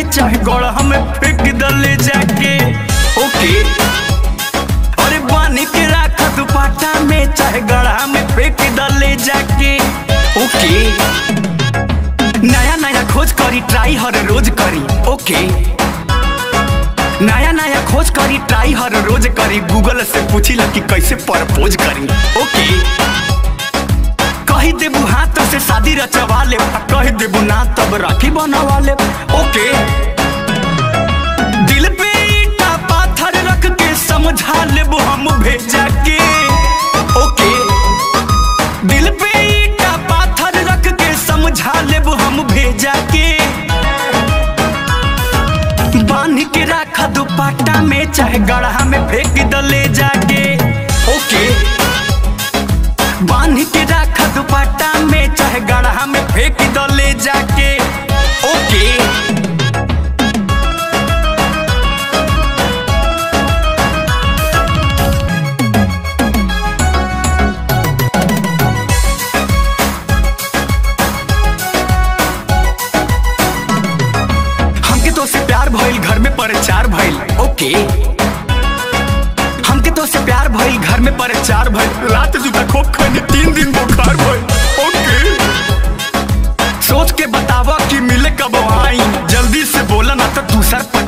चाहे गढ़ा में फेंक दले जाके ओके अरे बानी के राख दुपाटा में चाहे गढ़ा में फेंक दले जाके ओके नया नया खोज करी ट्राई हर रोज करी ओके नया नया खोज करी ट्राई हर रोज करी गूगल से पूछी कि कैसे प्रपोज करी ओके कही देबू हाथ से शादी रचवा ले कही देबू ना तब राखी बनवा ले ओके दिल पे ईटा पाथर रख के समझा लेबू हम भेजा के ओके दिल पे ईटा पाथर रख के समझा लेबू हम भेजा के बांध के रखा दुपट्टा में चाहे गढ़ा में फेंक दले जाके ओके बांध के रखा दुपट्टा में चाहे गढ़ा में फेंक दले जाके ओके हमके तो से प्यार भइल घर में प्रचार भइल ओके हमके तो से प्यार भइल घर में प्रचार भइल रात जूता खोप खैनी तीन दिन बुखार भइल ओके सोच के बतावा कि मिले कब आई जल्दी से बोला ना तो दूसर